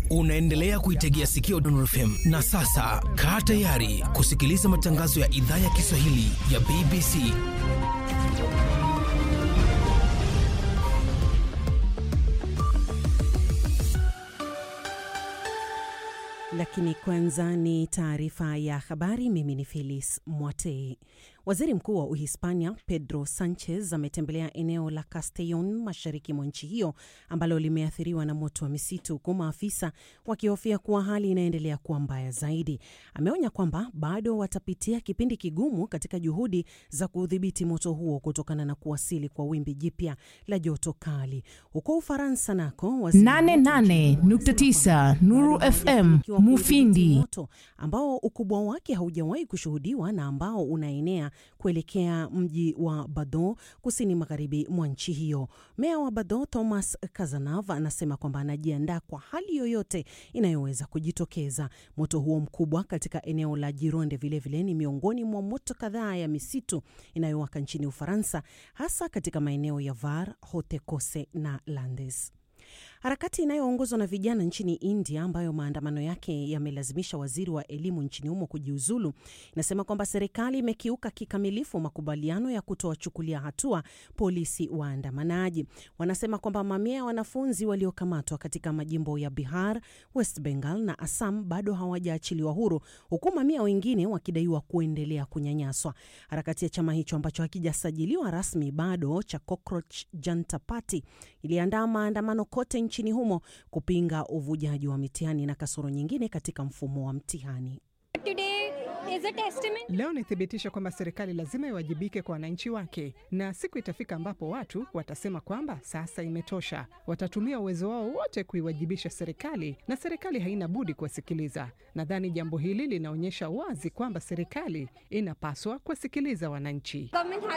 Unaendelea kuitegea sikio Dondor FM na sasa kaa tayari kusikiliza matangazo ya idhaa ya Kiswahili ya BBC. Lakini kwanza ni taarifa ya habari. Mimi ni Felis Mwatei. Waziri Mkuu wa Uhispania Pedro Sanchez ametembelea eneo la Castellon mashariki mwa nchi hiyo ambalo limeathiriwa na moto wa misitu, huku maafisa wakihofia kuwa hali inaendelea kuwa mbaya zaidi. Ameonya kwamba bado watapitia kipindi kigumu katika juhudi za kudhibiti moto huo kutokana na kuwasili kwa wimbi jipya la joto kali. Huko Ufaransa nako 88.9 Nuru FM Mufindi, moto ambao ukubwa wake haujawahi kushuhudiwa na ambao unaenea kuelekea mji wa Bordeaux kusini magharibi mwa nchi hiyo. Meya wa Bordeaux Thomas Cazenave anasema kwamba anajiandaa kwa hali yoyote inayoweza kujitokeza. Moto huo mkubwa katika eneo la Gironde vilevile ni miongoni mwa moto kadhaa ya misitu inayowaka nchini Ufaransa, hasa katika maeneo ya Var, Haute-Corse na Landes. Harakati inayoongozwa na vijana nchini India ambayo maandamano yake yamelazimisha waziri wa elimu nchini humo kujiuzulu inasema kwamba serikali imekiuka kikamilifu makubaliano ya kutowachukulia hatua polisi waandamanaji. Wanasema kwamba mamia ya wanafunzi waliokamatwa katika majimbo ya Bihar, West Bengal na Assam bado hawajaachiliwa huru, huku mamia wengine wakidaiwa kuendelea kunyanyaswa. Harakati ya chama hicho ambacho hakijasajiliwa rasmi bado cha Cockroach Janta Party iliandaa maandamano kote nchini humo kupinga uvujaji wa mitihani na kasoro nyingine katika mfumo wa mtihani. Leo ni thibitisho kwamba serikali lazima iwajibike kwa wananchi wake, na siku itafika ambapo watu watasema kwamba sasa imetosha. Watatumia uwezo wao wote kuiwajibisha serikali, na serikali haina budi kuwasikiliza. Nadhani jambo hili linaonyesha wazi kwamba serikali inapaswa kuwasikiliza wananchi.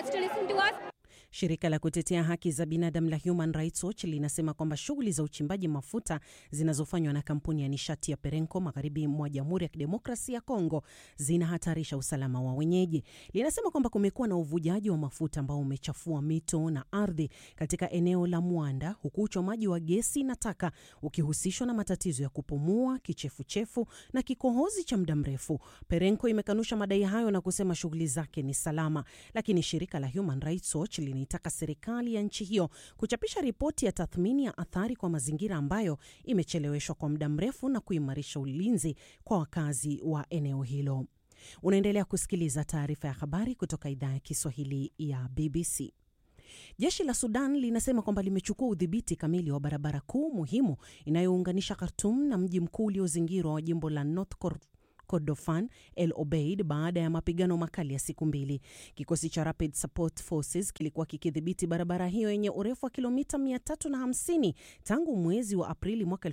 Shirika la kutetea haki za binadamu la Human Rights Watch linasema kwamba shughuli za uchimbaji mafuta zinazofanywa na kampuni ya nishati ya Perenco magharibi mwa Jamhuri ya Kidemokrasia ya Kongo zinahatarisha usalama wa wenyeji. Linasema kwamba kumekuwa na uvujaji wa mafuta ambao umechafua mito na ardhi katika eneo la Mwanda, huku uchomaji wa gesi na taka ukihusishwa na matatizo ya kupumua, kichefuchefu na kikohozi cha muda mrefu. Perenco imekanusha madai hayo na kusema shughuli zake ni salama, lakini shirika la Human Rights Watch linaitaka serikali ya nchi hiyo kuchapisha ripoti ya tathmini ya athari kwa mazingira ambayo imecheleweshwa kwa muda mrefu na kuimarisha ulinzi kwa wakazi wa eneo hilo. Unaendelea kusikiliza taarifa ya habari kutoka idhaa ya Kiswahili ya BBC. Jeshi la Sudan linasema kwamba limechukua udhibiti kamili wa barabara kuu muhimu inayounganisha Khartoum na mji mkuu uliozingirwa wa jimbo la North Kordofan El Obeid baada ya mapigano makali ya siku mbili. Kikosi cha Rapid Support Forces kilikuwa kikidhibiti barabara hiyo yenye urefu wa kilomita 350 tangu mwezi wa Aprili mwaka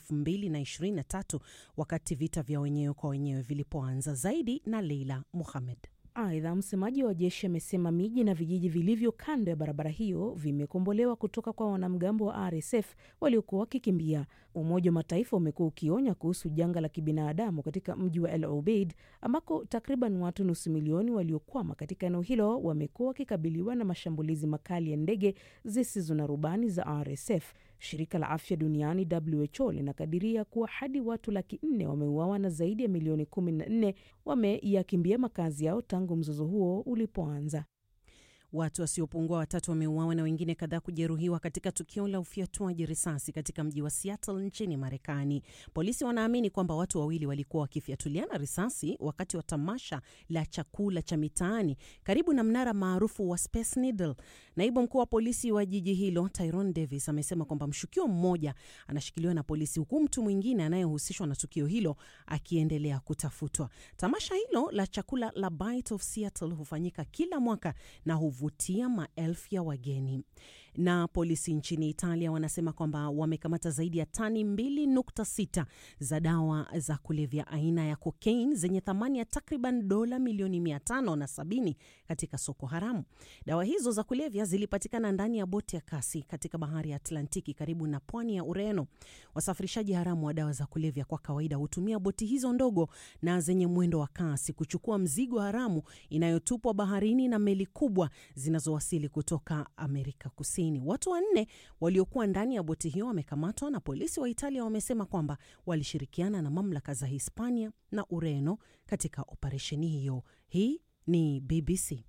2023 wakati vita vya wenyewe kwa wenyewe vilipoanza. Zaidi na Leila Muhamed. Aidha, msemaji wa jeshi amesema miji na vijiji vilivyo kando ya barabara hiyo vimekombolewa kutoka kwa wanamgambo wa RSF waliokuwa wakikimbia. Umoja wa Mataifa umekuwa ukionya kuhusu janga la kibinadamu katika mji wa El Obeid ambako takriban watu nusu milioni waliokwama katika eneo hilo wamekuwa wakikabiliwa na mashambulizi makali ya ndege zisizo na rubani za RSF. Shirika la afya duniani WHO linakadiria kuwa hadi watu laki nne wameuawa na zaidi ya milioni kumi na nne wameyakimbia makazi yao tangu mzozo huo ulipoanza. Watu wasiopungua watatu wameuawa na wengine kadhaa kujeruhiwa katika tukio la ufyatuaji risasi katika mji wa Seattle nchini Marekani. Polisi wanaamini kwamba watu wawili walikuwa wakifyatuliana risasi wakati wa tamasha la chakula cha mitaani karibu na mnara maarufu wa Space Needle. Naibu mkuu wa polisi wa jiji hilo Tyrone Davis amesema kwamba mshukiwa mmoja anashikiliwa na polisi huku mtu mwingine anayehusishwa na tukio hilo akiendelea kutafutwa. Tamasha hilo la chakula la Bite of Seattle hufanyika kila mwaka na vutia maelfu ya wageni. Na polisi nchini Italia wanasema kwamba wamekamata zaidi ya tani 2.6 za dawa za kulevya aina ya kokaini zenye thamani ya takriban dola milioni 570 katika soko haramu. Dawa hizo za kulevya zilipatikana ndani ya boti ya kasi katika bahari ya Atlantiki karibu na pwani ya Ureno. Wasafirishaji haramu wa dawa za kulevya kwa kawaida hutumia boti hizo ndogo na zenye mwendo wa kasi kuchukua mzigo haramu inayotupwa baharini na meli kubwa zinazowasili kutoka Amerika Kusini. Kusini. Watu wanne waliokuwa ndani ya boti hiyo wamekamatwa na polisi wa Italia wamesema kwamba walishirikiana na mamlaka za Hispania na Ureno katika operesheni hiyo. Hii ni BBC.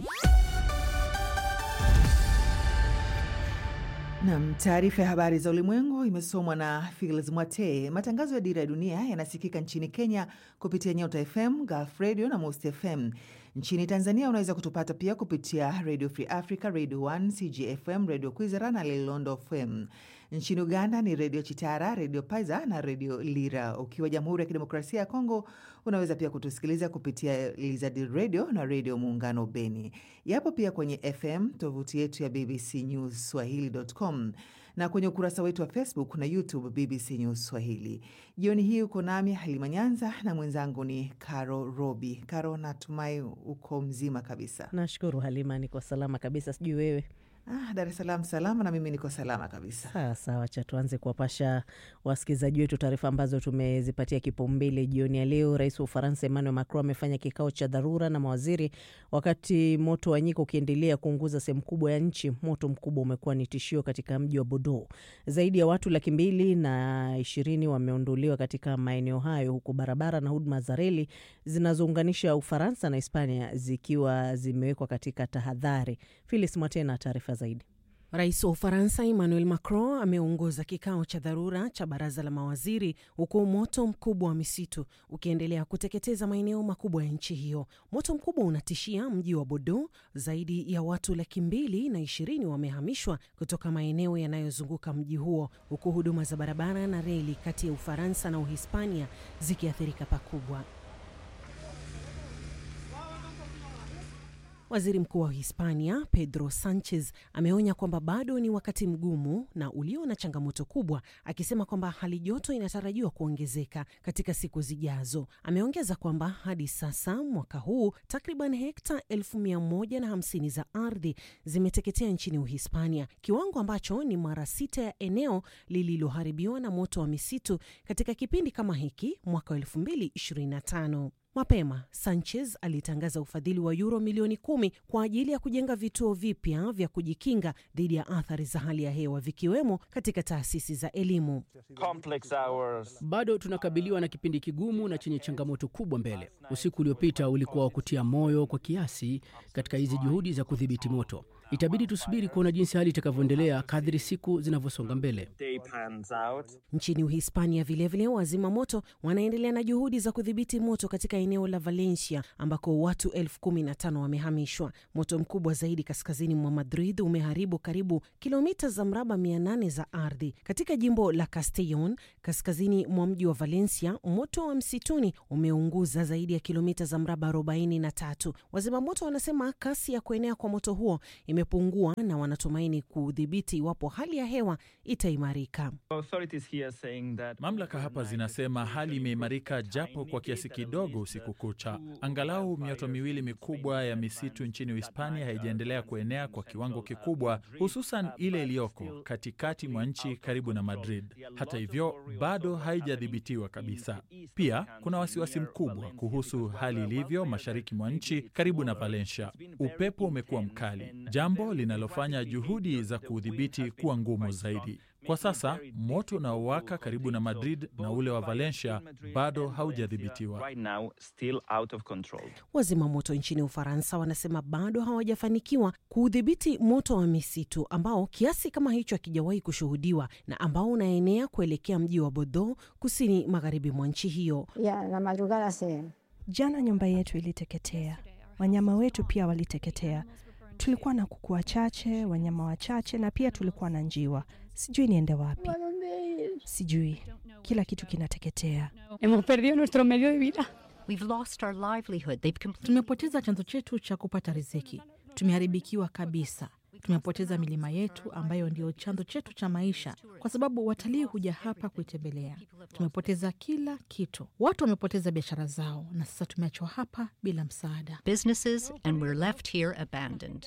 Nam, taarifa ya habari za ulimwengu imesomwa na Fils Mwate. Matangazo ya Dira ya Dunia yanasikika nchini Kenya kupitia Nyota FM, Gulf Radio na Most FM. Nchini Tanzania unaweza kutupata pia kupitia Radio Free Africa, Radio 1, CGFM, Radio Kwizera na Lilondo FM. Nchini Uganda ni Redio Chitara, Redio Paiza na Redio Lira. Ukiwa Jamhuri ya Kidemokrasia ya Kongo unaweza pia kutusikiliza kupitia Lizard Radio na Redio Muungano Beni. Yapo pia kwenye FM tovuti yetu ya BBC News Swahili.com na kwenye ukurasa wetu wa Facebook na YouTube BBC News Swahili. Jioni hii uko nami Halima Nyanza na mwenzangu ni Caro Robi. Caro, natumai uko mzima kabisa. Nashukuru Halima, niko salama kabisa, sijui wewe? Ah, Dar es Salaam salama, na mimi niko salama kabisa. Sawa sawa, cha tuanze kuwapasha wasikilizaji wetu taarifa ambazo tumezipatia kipaumbele jioni ya leo. Rais wa Ufaransa Emmanuel Macron amefanya kikao cha dharura na mawaziri wakati moto wa nyika ukiendelea kuunguza sehemu kubwa ya nchi. Moto mkubwa umekuwa ni tishio katika mji wa Bordeaux. Zaidi ya watu laki mbili na ishirini wameondolewa katika maeneo hayo, huku barabara na huduma za reli zinazounganisha Ufaransa na Hispania zikiwa zimewekwa katika tahadhari. Filis Mwatena, taarifa zaidi. Rais wa Ufaransa Emmanuel Macron ameongoza kikao cha dharura cha baraza la mawaziri huku moto mkubwa wa misitu ukiendelea kuteketeza maeneo makubwa ya nchi hiyo. Moto mkubwa unatishia mji wa Bordeaux. Zaidi ya watu laki mbili na ishirini wamehamishwa kutoka maeneo yanayozunguka mji huo, huku huduma za barabara na reli kati ya Ufaransa na Uhispania zikiathirika pakubwa. Waziri Mkuu wa Hispania Pedro Sanchez ameonya kwamba bado ni wakati mgumu na ulio na changamoto kubwa, akisema kwamba hali joto inatarajiwa kuongezeka katika siku zijazo. Ameongeza kwamba hadi sasa mwaka huu takriban hekta elfu mia moja na hamsini za ardhi zimeteketea nchini Uhispania, kiwango ambacho ni mara sita ya eneo lililoharibiwa na moto wa misitu katika kipindi kama hiki mwaka 2025. Mapema Sanchez alitangaza ufadhili wa yuro milioni kumi kwa ajili ya kujenga vituo vipya vya kujikinga dhidi ya athari za hali ya hewa vikiwemo katika taasisi za elimu. Bado tunakabiliwa na kipindi kigumu na chenye changamoto kubwa mbele. Usiku uliopita ulikuwa wa kutia moyo kwa kiasi katika hizi juhudi za kudhibiti moto. Itabidi tusubiri kuona jinsi hali itakavyoendelea kadri siku zinavyosonga mbele. Nchini Uhispania vilevile, wazima moto wanaendelea na juhudi za kudhibiti moto katika eneo la Valencia ambako watu elfu kumi na tano wamehamishwa. Moto mkubwa zaidi kaskazini mwa Madrid umeharibu karibu kilomita za mraba 800 za ardhi. Katika jimbo la Castellon kaskazini mwa mji wa Valencia, moto wa msituni umeunguza zaidi ya kilomita za mraba 43. Wazima moto wanasema kasi ya kuenea kwa moto huo imepungua na wanatumaini kudhibiti iwapo hali ya hewa itaimarika. Mamlaka hapa zinasema hali imeimarika japo kwa kiasi kidogo usiku kucha. Angalau mioto miwili mikubwa ya misitu nchini Uhispania haijaendelea kuenea kwa kiwango kikubwa, hususan ile iliyoko katikati mwa nchi karibu na Madrid. Hata hivyo, bado haijadhibitiwa kabisa. Pia kuna wasiwasi mkubwa kuhusu hali ilivyo mashariki mwa nchi karibu na Valencia. Upepo umekuwa mkali, jambo linalofanya juhudi za kuudhibiti kuwa ngumu zaidi. Kwa sasa moto unaowaka karibu na Madrid na ule wa Valencia bado haujadhibitiwa. Wazima moto nchini Ufaransa wanasema bado hawajafanikiwa kuudhibiti moto wa misitu ambao kiasi kama hicho hakijawahi kushuhudiwa na ambao unaenea kuelekea mji wa Bordeaux kusini magharibi mwa nchi hiyo. Jana nyumba yetu iliteketea, wanyama wetu pia waliteketea. Tulikuwa na kuku wachache, wanyama wachache, na pia tulikuwa na njiwa. Sijui niende wapi, sijui. Kila kitu kinateketea. Tumepoteza chanzo chetu cha kupata riziki, tumeharibikiwa kabisa. Tumepoteza milima yetu ambayo ndio chanzo chetu cha maisha, kwa sababu watalii huja hapa kuitembelea. Tumepoteza kila kitu, watu wamepoteza biashara zao, na sasa tumeachwa hapa bila msaada. Businesses and we're left here abandoned.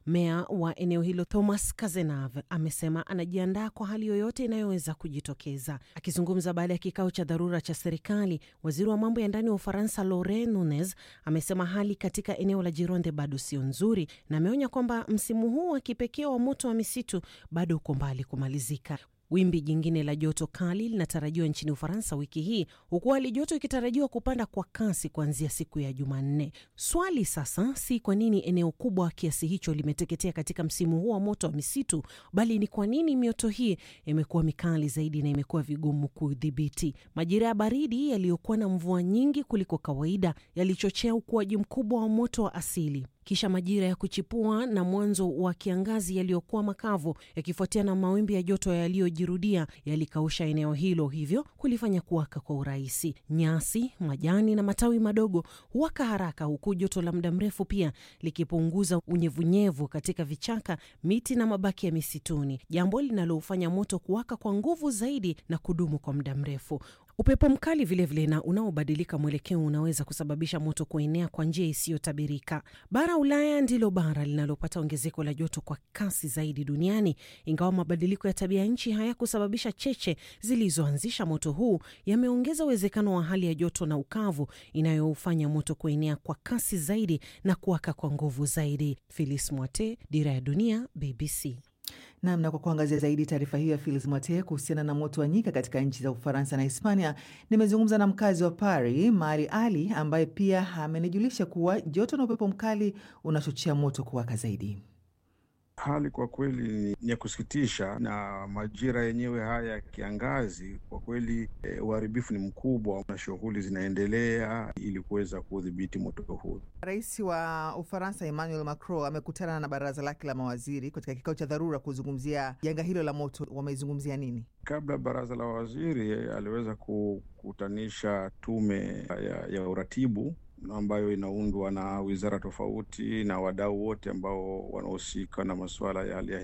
Meya wa eneo hilo Thomas Kazenav amesema anajiandaa kwa hali yoyote inayoweza kujitokeza. Akizungumza baada ya kikao cha dharura cha serikali, waziri wa mambo ya ndani wa Ufaransa Laurent Nunez amesema hali katika eneo la Gironde bado sio nzuri, na ameonya kwamba msimu huu wa kipekee wa moto wa misitu bado uko mbali kumalizika. Wimbi jingine la joto kali linatarajiwa nchini Ufaransa wiki hii, huku hali joto ikitarajiwa kupanda kwa kasi kuanzia siku ya Jumanne. Swali sasa si kwa nini eneo kubwa kiasi hicho limeteketea katika msimu huu wa moto wa misitu, bali ni kwa nini mioto hii imekuwa mikali zaidi na imekuwa vigumu kudhibiti. Majira ya baridi yaliyokuwa na mvua nyingi kuliko kawaida yalichochea ukuaji mkubwa wa moto wa asili kisha majira ya kuchipua na mwanzo wa kiangazi yaliyokuwa makavu yakifuatia na mawimbi ya joto yaliyojirudia yalikausha eneo hilo, hivyo kulifanya kuwaka kwa urahisi. Nyasi, majani na matawi madogo huwaka haraka, huku joto la muda mrefu pia likipunguza unyevunyevu katika vichaka, miti na mabaki ya misituni, jambo linalofanya moto kuwaka kwa nguvu zaidi na kudumu kwa muda mrefu. Upepo mkali vilevile vile na unaobadilika mwelekeo unaweza kusababisha moto kuenea kwa njia isiyotabirika. Bara Ulaya ndilo bara linalopata ongezeko la joto kwa kasi zaidi duniani, ingawa mabadiliko ya tabia nchi hayakusababisha cheche zilizoanzisha moto huu, yameongeza uwezekano wa hali ya joto na ukavu inayofanya moto kuenea kwa kasi zaidi na kuwaka kwa nguvu zaidi. Filis Mwate, Dira ya Dunia, BBC. Nam, na kwa kuangazia zaidi taarifa hiyo ya Filis Mwate kuhusiana na moto wa nyika katika nchi za Ufaransa na Hispania, nimezungumza na mkazi wa Paris, Mari Ali, ambaye pia amenijulisha kuwa joto na upepo mkali unachochea moto kuwaka zaidi. Hali kwa kweli ni ya kusikitisha, na majira yenyewe haya ya kiangazi kwa kweli uharibifu e, ni mkubwa na shughuli zinaendelea ili kuweza kudhibiti moto huu. Rais wa Ufaransa Emmanuel Macron amekutana na baraza lake la mawaziri katika kikao cha dharura kuzungumzia janga hilo la moto. Wamezungumzia nini? Kabla baraza la waziri aliweza kukutanisha tume ya, ya uratibu ambayo inaundwa na wizara tofauti na wadau wote ambao wanahusika na masuala ya hali ya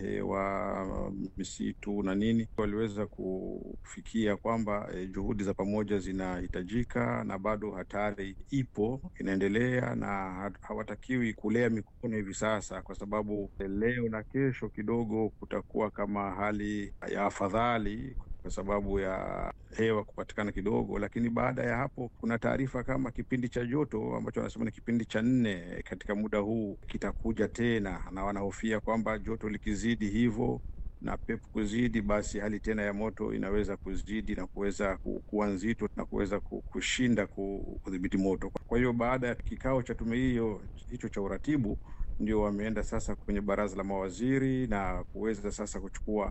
hewa, misitu na nini. Waliweza kufikia kwamba eh, juhudi za pamoja zinahitajika na bado hatari ipo inaendelea, na hawatakiwi kulea mikono hivi sasa, kwa sababu leo na kesho kidogo kutakuwa kama hali ya afadhali kwa sababu ya hewa kupatikana kidogo, lakini baada ya hapo kuna taarifa kama kipindi cha joto ambacho wanasema ni kipindi cha nne katika muda huu kitakuja tena, na wanahofia kwamba joto likizidi hivyo na pepo kuzidi, basi hali tena ya moto inaweza kuzidi na kuweza kuwa nzito na kuweza kushinda kudhibiti moto. Kwa hiyo baada ya kikao cha tume hiyo hicho cha uratibu ndio wameenda sasa kwenye baraza la mawaziri na kuweza sasa kuchukua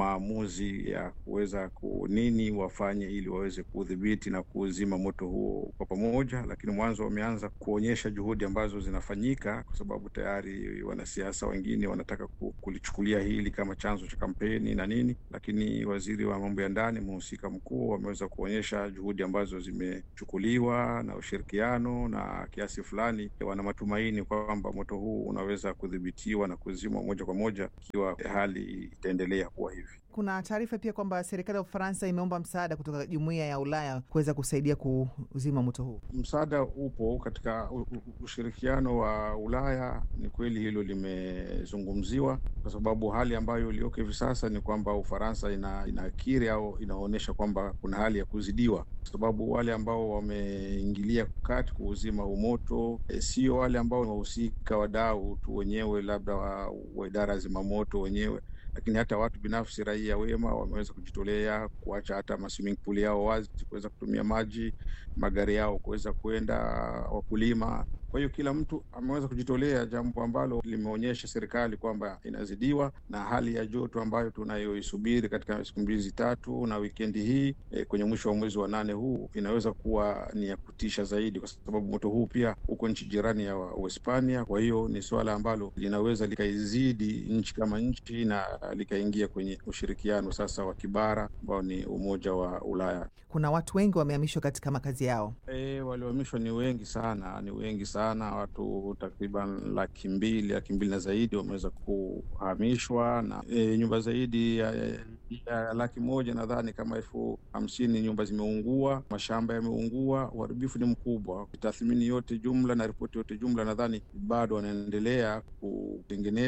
maamuzi ya kuweza ku nini wafanye ili waweze kudhibiti na kuuzima moto huo kwa pamoja. Lakini mwanzo wameanza kuonyesha juhudi ambazo zinafanyika, kwa sababu tayari wanasiasa wengine wanataka kulichukulia hili kama chanzo cha kampeni na nini, lakini waziri wa mambo ya ndani, mhusika mkuu, wameweza kuonyesha juhudi ambazo zimechukuliwa na ushirikiano, na kiasi fulani wana matumaini kwamba moto huu unaweza kudhibitiwa na kuzimwa moja kwa moja ikiwa hali itaendelea kuwa hivi. Kuna taarifa pia kwamba serikali ya Ufaransa imeomba msaada kutoka jumuiya ya Ulaya kuweza kusaidia kuzima moto huu. Msaada upo katika ushirikiano wa Ulaya. Ni kweli hilo limezungumziwa, kwa sababu hali ambayo iliyoko hivi sasa ni kwamba Ufaransa ina, inakiri au inaonyesha kwamba kuna hali ya kuzidiwa, kwa sababu wale ambao wameingilia kati kuuzima huu moto e, sio wale ambao wahusika wadau tu wenyewe, labda wa, wa idara ya zimamoto wenyewe lakini hata watu binafsi, raia wema wameweza kujitolea kuacha hata maswimming pool yao wazi kuweza kutumia maji, magari yao kuweza kwenda, wakulima. Kwa hiyo kila mtu ameweza kujitolea, jambo ambalo limeonyesha serikali kwamba inazidiwa na hali ya joto ambayo tunayoisubiri katika siku mbili tatu na wikendi hii e, kwenye mwisho wa mwezi wa nane huu inaweza kuwa ni ya kutisha zaidi, kwa sababu moto huu pia uko nchi jirani ya Uhispania. Kwa hiyo ni suala ambalo linaweza likaizidi nchi kama nchi na likaingia kwenye ushirikiano sasa wa kibara ambao ni Umoja wa Ulaya. Kuna watu wengi wamehamishwa katika makazi yao. E, waliohamishwa ni wengi sana, ni wengi sana, watu takriban laki mbili laki mbili na zaidi wameweza kuhamishwa na e, nyumba zaidi ya, ya, ya laki moja nadhani kama elfu hamsini nyumba zimeungua, mashamba yameungua. Uharibifu ni mkubwa. Tathmini yote jumla na ripoti yote jumla, nadhani bado wanaendelea kutengeneza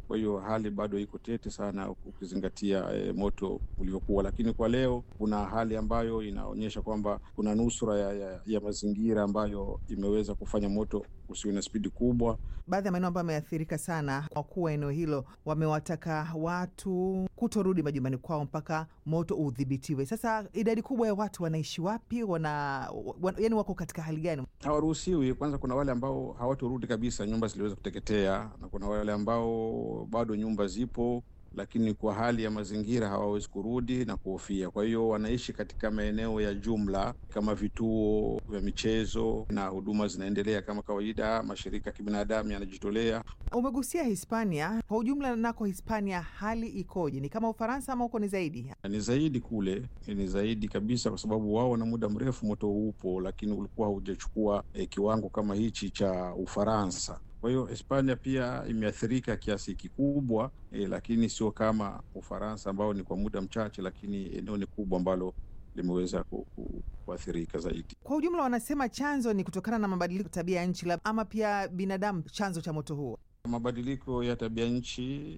Kwa hiyo hali bado iko tete sana ukizingatia e, moto ulivyokuwa, lakini kwa leo kuna hali ambayo inaonyesha kwamba kuna nusura ya, ya, ya mazingira ambayo imeweza kufanya moto usiwe na spidi kubwa. Baadhi ya maeneo ambayo yameathirika sana, wakuu wa eneo hilo wamewataka watu kutorudi majumbani kwao mpaka moto udhibitiwe. Sasa idadi kubwa ya watu wanaishi wapi? Wana, wan, yani wako katika hali gani? Hawaruhusiwi. Kwanza kuna wale ambao hawatorudi kabisa, nyumba ziliweza kuteketea, na kuna wale ambao bado nyumba zipo lakini kwa hali ya mazingira hawawezi kurudi na kuhofia. Kwa hiyo wanaishi katika maeneo ya jumla kama vituo vya michezo na huduma zinaendelea kama kawaida. Mashirika ya kibinadamu yanajitolea. Umegusia Hispania kwa ujumla, nako Hispania hali ikoje? Ni kama Ufaransa ama huko ni zaidi? Ni zaidi kule, ni zaidi kabisa, kwa sababu wao na muda mrefu moto upo, lakini ulikuwa haujachukua eh, kiwango kama hichi cha Ufaransa. Kwa hiyo Hispania pia imeathirika kiasi kikubwa eh, lakini sio kama Ufaransa ambao ni kwa muda mchache, lakini eneo ni kubwa ambalo limeweza ku, ku, kuathirika zaidi. Kwa ujumla, wanasema chanzo ni kutokana na mabadiliko tabia ya nchi, ama pia binadamu chanzo cha moto huo. Mabadiliko ya tabia nchi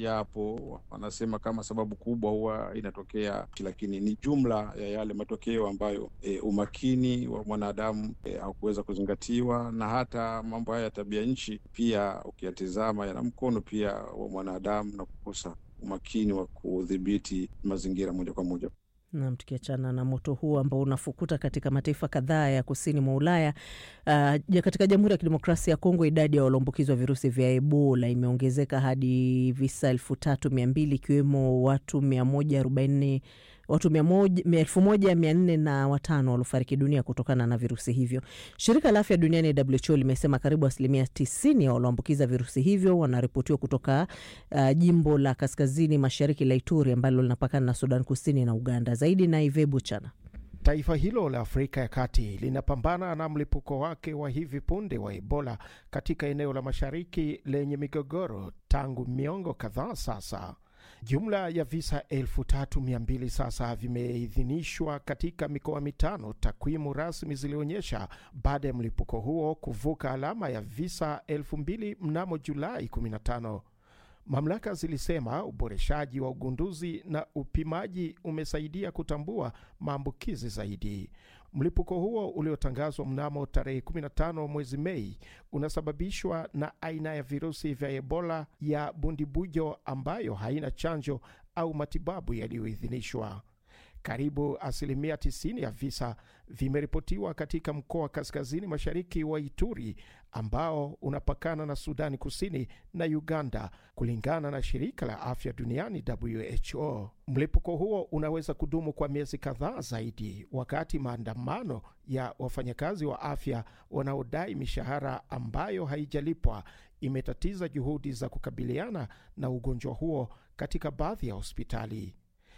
yapo, wanasema kama sababu kubwa huwa inatokea, lakini ni jumla ya yale matokeo ambayo e, umakini wa mwanadamu e, haukuweza kuzingatiwa, na hata mambo haya ya tabia nchi pia ukiyatizama yana mkono pia wa mwanadamu na kukosa umakini wa kudhibiti mazingira moja kwa moja. Nam, tukiachana na moto huu ambao unafukuta katika mataifa kadhaa ya kusini mwa Ulaya, uh, katika Jamhuri ya Kidemokrasia ya Kongo idadi ya walioambukizwa virusi vya Ebola imeongezeka hadi visa elfu tatu mia mbili ikiwemo watu mia moja arobaini watu elfu moja mia nne na watano waliofariki dunia kutokana na virusi hivyo. Shirika la afya duniani WHO limesema karibu asilimia tisini ya walioambukiza virusi hivyo wanaripotiwa kutoka uh, jimbo la kaskazini mashariki la Ituri ambalo linapakana na Sudan Kusini na Uganda. Zaidi na Ive Buchana. Taifa hilo la Afrika ya Kati linapambana na mlipuko wake wa hivi punde wa Ebola katika eneo la mashariki lenye migogoro tangu miongo kadhaa sasa. Jumla ya visa elfu tatu mia mbili sasa vimeidhinishwa katika mikoa mitano, takwimu rasmi zilionyesha baada ya mlipuko huo kuvuka alama ya visa elfu mbili mnamo Julai 15. Mamlaka zilisema uboreshaji wa ugunduzi na upimaji umesaidia kutambua maambukizi zaidi. Mlipuko huo uliotangazwa mnamo tarehe 15 mwezi Mei unasababishwa na aina ya virusi vya Ebola ya bundibujo ambayo haina chanjo au matibabu yaliyoidhinishwa. Karibu asilimia 90 ya visa vimeripotiwa katika mkoa wa kaskazini mashariki wa Ituri ambao unapakana na Sudani Kusini na Uganda, kulingana na shirika la afya duniani WHO. Mlipuko huo unaweza kudumu kwa miezi kadhaa zaidi, wakati maandamano ya wafanyakazi wa afya wanaodai mishahara ambayo haijalipwa imetatiza juhudi za kukabiliana na ugonjwa huo katika baadhi ya hospitali.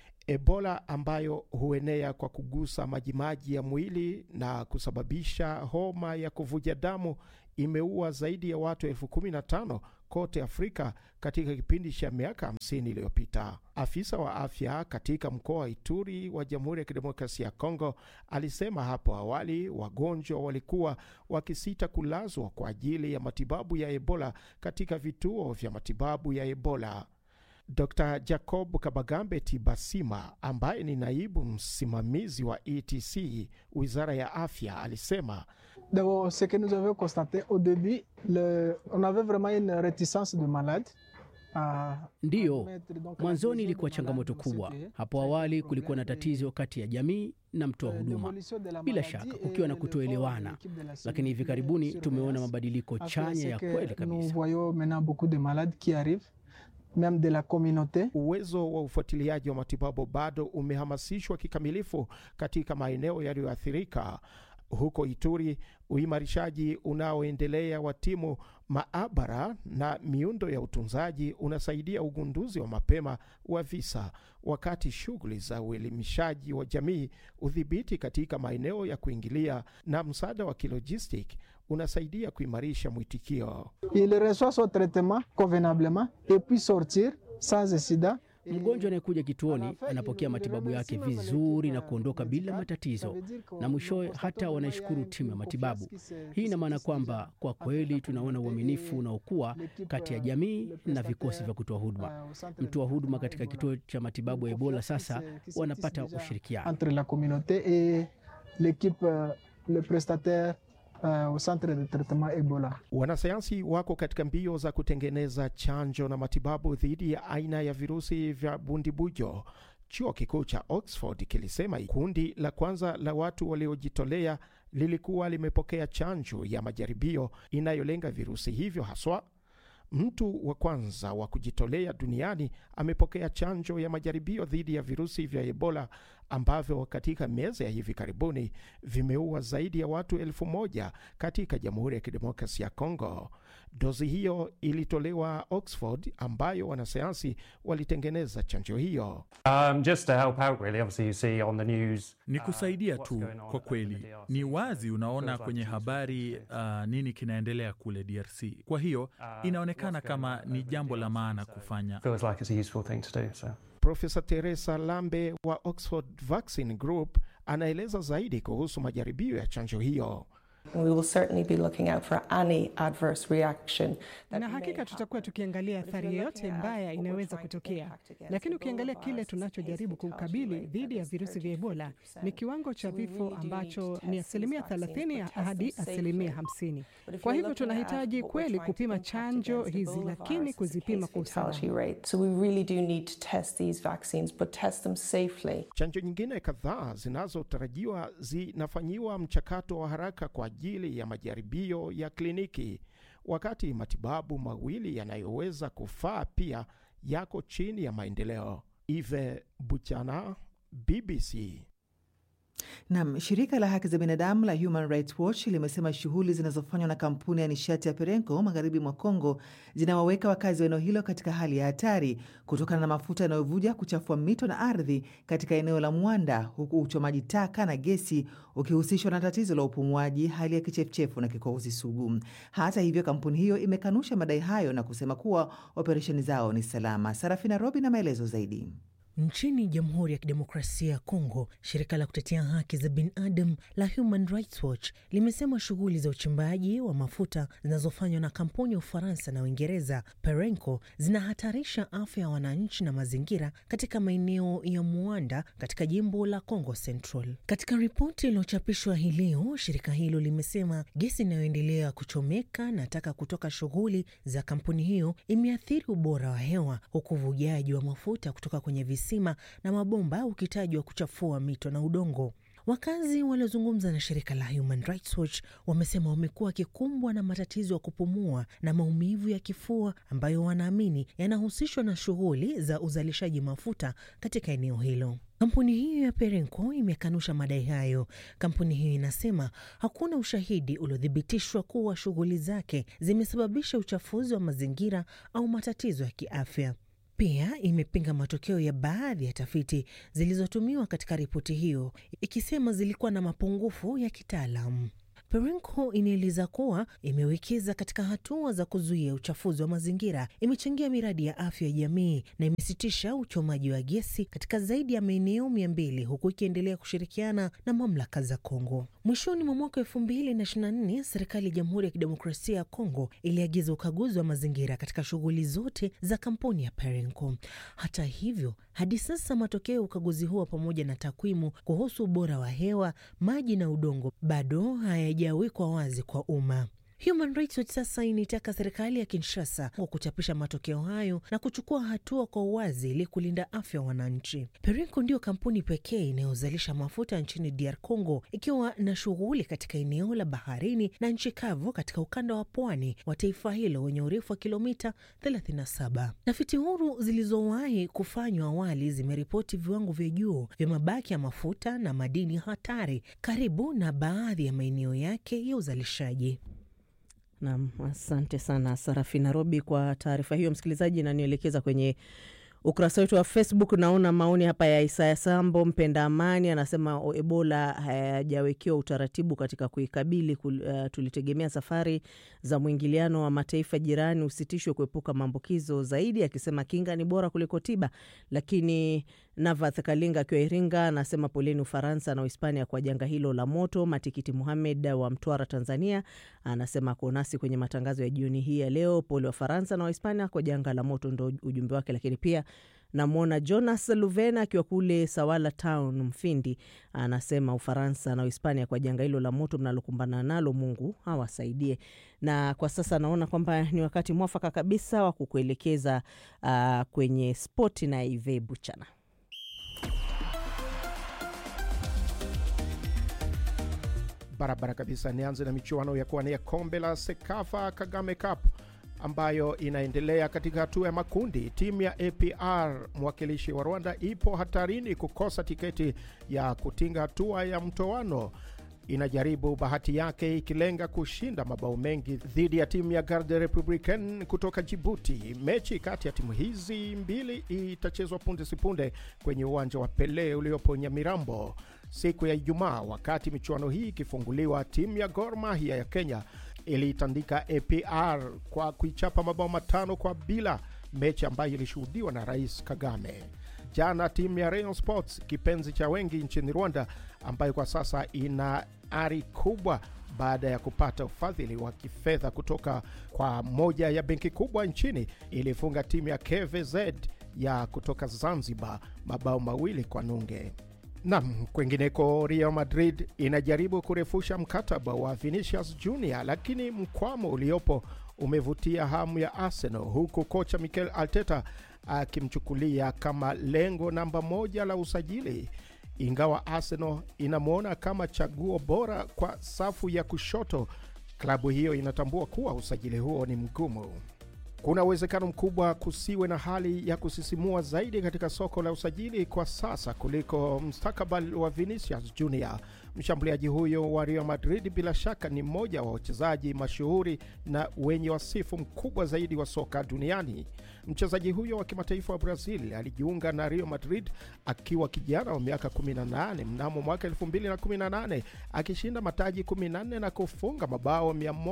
Ebola ambayo huenea kwa kugusa majimaji ya mwili na kusababisha homa ya kuvuja damu imeua zaidi ya watu elfu kumi na tano kote Afrika katika kipindi cha miaka 50 iliyopita. Afisa wa afya katika mkoa wa Ituri wa Jamhuri ya Kidemokrasia ya Kongo alisema hapo awali wagonjwa walikuwa wakisita kulazwa kwa ajili ya matibabu ya Ebola katika vituo vya matibabu ya Ebola. Dr Jacob Kabagambe Tibasima, ambaye ni naibu msimamizi wa ETC wizara ya afya, alisema ce que nous avions constate au début le, on avait vraiment une reticence de malades Ndiyo, mwanzoni ilikuwa changamoto kubwa. Hapo awali kulikuwa na tatizo kati ya jamii na mtoa huduma, bila shaka kukiwa na kutoelewana, lakini hivi karibuni tumeona mabadiliko chanya ya kweli kabisa. Même de la communauté. Uwezo wa ufuatiliaji wa matibabu bado umehamasishwa kikamilifu katika maeneo yaliyoathirika. Huko Ituri, uimarishaji unaoendelea wa timu maabara na miundo ya utunzaji unasaidia ugunduzi wa mapema wa visa, wakati shughuli za uelimishaji wa jamii, udhibiti katika maeneo ya kuingilia na msaada wa kilojistik unasaidia kuimarisha mwitikio. Il reçoit son traitement convenablement et puis sortir sans incident Mgonjwa anayekuja kituoni anapokea matibabu yake vizuri na kuondoka bila matatizo, na mwishowe hata wanaishukuru timu ya matibabu. Hii ina maana kwamba kwa kweli tunaona uaminifu unaokuwa kati ya jamii na vikosi vya kutoa huduma. Mtoa huduma katika kituo cha matibabu ya Ebola sasa wanapata ushirikiano. entre la communauté et l'équipe, euh, le prestataire euh, au centre de traitement Ebola. Wanasayansi wako katika mbio za kutengeneza chanjo na matibabu dhidi ya aina ya virusi vya bundibujo. Chuo kikuu cha Oxford kilisema kundi la kwanza la watu waliojitolea lilikuwa limepokea chanjo ya majaribio inayolenga virusi hivyo haswa. Mtu wa kwanza wa kujitolea duniani amepokea chanjo ya majaribio dhidi ya virusi vya Ebola ambavyo katika miezi ya hivi karibuni vimeua zaidi ya watu elfu moja katika Jamhuri ya Kidemokrasia ya Kongo. Dozi hiyo ilitolewa Oxford, ambayo wanasayansi walitengeneza chanjo hiyo. Um, just to help out really, obviously you see on the news. Ni kusaidia tu kwa kweli. Ni wazi unaona kwenye habari uh, nini kinaendelea kule DRC. Kwa hiyo inaonekana kama ni jambo la maana kufanya. Feels like it's a useful thing to do. So. Profesa Teresa Lambe wa Oxford Vaccine Group anaeleza zaidi kuhusu majaribio ya chanjo hiyo. We will certainly be looking out for any adverse reaction. Na hakika tutakuwa tukiangalia athari yoyote mbaya inayoweza kutokea, lakini ukiangalia kile tunachojaribu kukabili dhidi ya virusi vya Ebola ni kiwango cha vifo ambacho ni asilimia 30 hadi asilimia 50. Kwa hivyo tunahitaji kweli kupima chanjo hizi, lakini kuzipima kwa usalama. So we really do need to test these vaccines, but test them safely. Chanjo nyingine kadhaa zinazotarajiwa zinafanyiwa mchakato wa haraka kwa ajili ya majaribio ya kliniki, wakati matibabu mawili yanayoweza kufaa pia yako chini ya maendeleo. Ive Buchana, BBC. Nam, shirika la haki za binadamu la Human Rights Watch limesema shughuli zinazofanywa na kampuni ya nishati ya Perenco magharibi mwa Kongo zinawaweka wakazi wa eneo hilo katika hali ya hatari kutokana na mafuta yanayovuja kuchafua mito na ardhi katika eneo la Mwanda, huku uchomaji taka na gesi ukihusishwa na tatizo la upumuaji, hali ya kichefuchefu na kikohozi sugu. Hata hivyo, kampuni hiyo imekanusha madai hayo na kusema kuwa operesheni zao ni salama. Sarafina Robi na maelezo zaidi. Nchini Jamhuri ya Kidemokrasia ya Kongo, shirika la kutetea haki za binadamu la Human Rights Watch limesema shughuli za uchimbaji wa mafuta zinazofanywa na kampuni ya Ufaransa na Uingereza Perenco zinahatarisha afya ya wananchi na mazingira katika maeneo ya Muanda katika jimbo la Congo Central. Katika ripoti iliyochapishwa hii leo, shirika hilo limesema gesi inayoendelea kuchomeka na taka kutoka shughuli za kampuni hiyo imeathiri ubora wa hewa, huku uvujaji wa mafuta kutoka kwenye visima na mabomba ukitajwa kuchafua mito na udongo. Wakazi waliozungumza na shirika la Human Rights Watch wamesema wamekuwa wakikumbwa na matatizo ya kupumua na maumivu ya kifua ambayo wanaamini yanahusishwa na shughuli za uzalishaji mafuta katika eneo hilo. Kampuni hiyo ya Perenco imekanusha madai hayo. Kampuni hiyo inasema hakuna ushahidi uliothibitishwa kuwa shughuli zake zimesababisha uchafuzi wa mazingira au matatizo ya kiafya. Pia imepinga matokeo ya baadhi ya tafiti zilizotumiwa katika ripoti hiyo, ikisema zilikuwa na mapungufu ya kitaalamu. Perenco inaeleza kuwa imewekeza katika hatua za kuzuia uchafuzi wa mazingira, imechangia miradi ya afya ya jamii na imesitisha uchomaji wa gesi katika zaidi ya maeneo mia mbili huku ikiendelea kushirikiana na mamlaka za Kongo. Mwishoni mwa mwaka elfu mbili na ishirini na nne serikali ya Jamhuri ya Kidemokrasia ya Kongo iliagiza ukaguzi wa mazingira katika shughuli zote za kampuni ya Perenco. Hata hivyo, hadi sasa matokeo ya ukaguzi huo pamoja na takwimu kuhusu ubora wa hewa, maji na udongo bado hayajawekwa wazi kwa umma. Human Rights Watch sasa inaitaka serikali ya Kinshasa kwa kuchapisha matokeo hayo na kuchukua hatua kwa uwazi ili kulinda afya ya wananchi. Perenco ndiyo kampuni pekee inayozalisha mafuta nchini DR Congo, ikiwa na shughuli katika eneo la baharini na nchi kavu katika ukanda wa pwani wa taifa hilo wenye urefu wa kilomita 37. Tafiti huru zilizowahi kufanywa awali zimeripoti viwango vya juu vya mabaki ya mafuta na madini hatari karibu na baadhi ya maeneo yake ya uzalishaji. Nam, asante sana Sarafina Robi kwa taarifa hiyo. Msikilizaji, inanielekeza kwenye ukurasa wetu wa Facebook naona maoni hapa ya Isaya Sambo mpenda amani, anasema Ebola hayajawekewa utaratibu katika kuikabili. Uh, tulitegemea safari za mwingiliano wa mataifa jirani usitishwe kuepuka maambukizo zaidi, akisema kinga ni bora kuliko tiba. Lakini Navath Kalinga akiwa Iringa anasema poleni Ufaransa na Uhispania kwa janga hilo la moto. Matikiti Muhamed wa Mtwara, Tanzania anasema ako nasi kwenye matangazo ya jioni hii ya leo. Pole Wafaransa na Wahispania kwa janga la moto, ndo ujumbe wake. Lakini pia namwona Jonas Luvena akiwa kule Sawala Town, Mfindi, anasema Ufaransa na Uhispania kwa janga hilo la moto mnalokumbana nalo, Mungu awasaidie. Na kwa sasa naona kwamba ni wakati mwafaka kabisa wa kukuelekeza uh, kwenye spoti na Ive Buchana. Barabara kabisa. Nianze na michuano ya kuwania kombe la Sekafa Kagame Cup ambayo inaendelea katika hatua ya makundi. Timu ya APR mwakilishi wa Rwanda ipo hatarini kukosa tiketi ya kutinga hatua ya mtoano. Inajaribu bahati yake ikilenga kushinda mabao mengi dhidi ya timu ya Garde Republicaine kutoka Jibuti. Mechi kati ya timu hizi mbili itachezwa punde sipunde kwenye uwanja wa Pele uliopo Nyamirambo siku ya Ijumaa. Wakati michuano hii ikifunguliwa, timu ya Gor Mahia ya Kenya iliitandika APR kwa kuichapa mabao matano kwa bila, mechi ambayo ilishuhudiwa na Rais Kagame. Jana timu ya Rayon Sports, kipenzi cha wengi nchini Rwanda, ambayo kwa sasa ina ari kubwa baada ya kupata ufadhili wa kifedha kutoka kwa moja ya benki kubwa nchini, ilifunga timu ya KVZ ya kutoka Zanzibar mabao mawili kwa nunge. Nam, kwengineko Real Madrid inajaribu kurefusha mkataba wa Vinicius Junior, lakini mkwamo uliopo umevutia hamu ya Arsenal, huku kocha Mikel Arteta akimchukulia kama lengo namba moja la usajili, ingawa Arsenal inamwona kama chaguo bora kwa safu ya kushoto. Klabu hiyo inatambua kuwa usajili huo ni mgumu. Kuna uwezekano mkubwa kusiwe na hali ya kusisimua zaidi katika soko la usajili kwa sasa kuliko mustakabali wa Vinicius Junior. Mshambuliaji huyo wa Real Madrid bila shaka ni mmoja wa wachezaji mashuhuri na wenye wasifu mkubwa zaidi wa soka duniani. Mchezaji huyo wa kimataifa wa Brazil alijiunga na Real Madrid akiwa kijana wa miaka 18 mnamo mwaka 2018 akishinda mataji 14 na kufunga mabao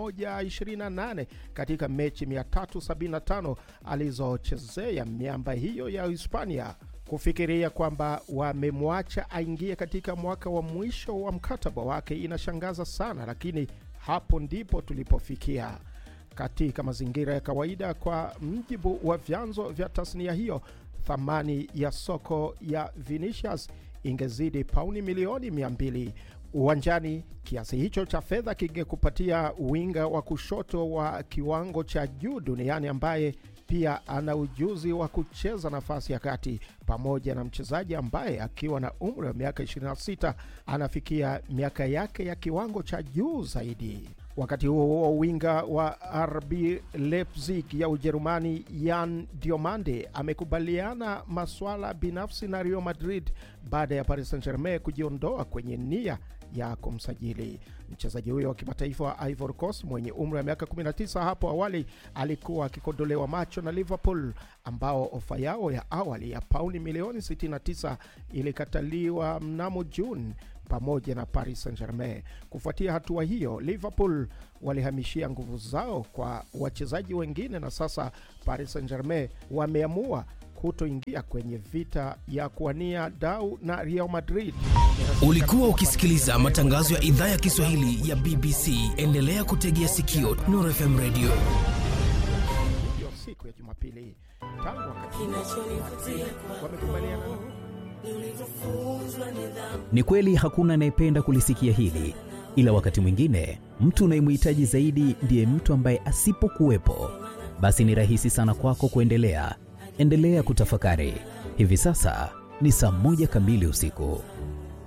128 katika mechi 375 alizochezea miamba hiyo ya Hispania. Kufikiria kwamba wamemwacha aingie katika mwaka wa mwisho wa mkataba wake inashangaza sana, lakini hapo ndipo tulipofikia. Katika mazingira ya kawaida, kwa mjibu wa vyanzo vya tasnia hiyo, thamani ya soko ya Vinicius ingezidi pauni milioni 200 uwanjani. Kiasi hicho cha fedha kingekupatia winga wa kushoto wa kiwango cha juu duniani ambaye pia ana ujuzi wa kucheza nafasi ya kati, pamoja na mchezaji ambaye akiwa na umri wa miaka 26 anafikia miaka yake ya kiwango cha juu zaidi. Wakati huo huo, winga wa RB Leipzig ya Ujerumani Yan Diomande amekubaliana masuala binafsi na Real Madrid baada ya Paris Saint-Germain kujiondoa kwenye nia ya kumsajili mchezaji huyo wa kimataifa wa Ivory Coast mwenye umri wa miaka 19. Hapo awali alikuwa akikodolewa macho na Liverpool ambao ofa yao ya awali ya pauni milioni 69 ilikataliwa mnamo Juni pamoja na Paris Saint-Germain. Kufuatia hatua hiyo, Liverpool walihamishia nguvu zao kwa wachezaji wengine na sasa Paris Saint-Germain wameamua kutoingia kwenye vita ya kuwania dau na Real Madrid. Ulikuwa ukisikiliza matangazo ya idhaa ya Kiswahili ya BBC. Endelea kutegea sikio Nuru FM Radio. Hiyo siku ya Jumapili tangu wakati wamekubaliana Ni kweli hakuna anayependa kulisikia hili, ila wakati mwingine mtu unayemhitaji zaidi ndiye mtu ambaye asipokuwepo, basi ni rahisi sana kwako kuendelea. Endelea kutafakari. Hivi sasa ni saa moja kamili usiku.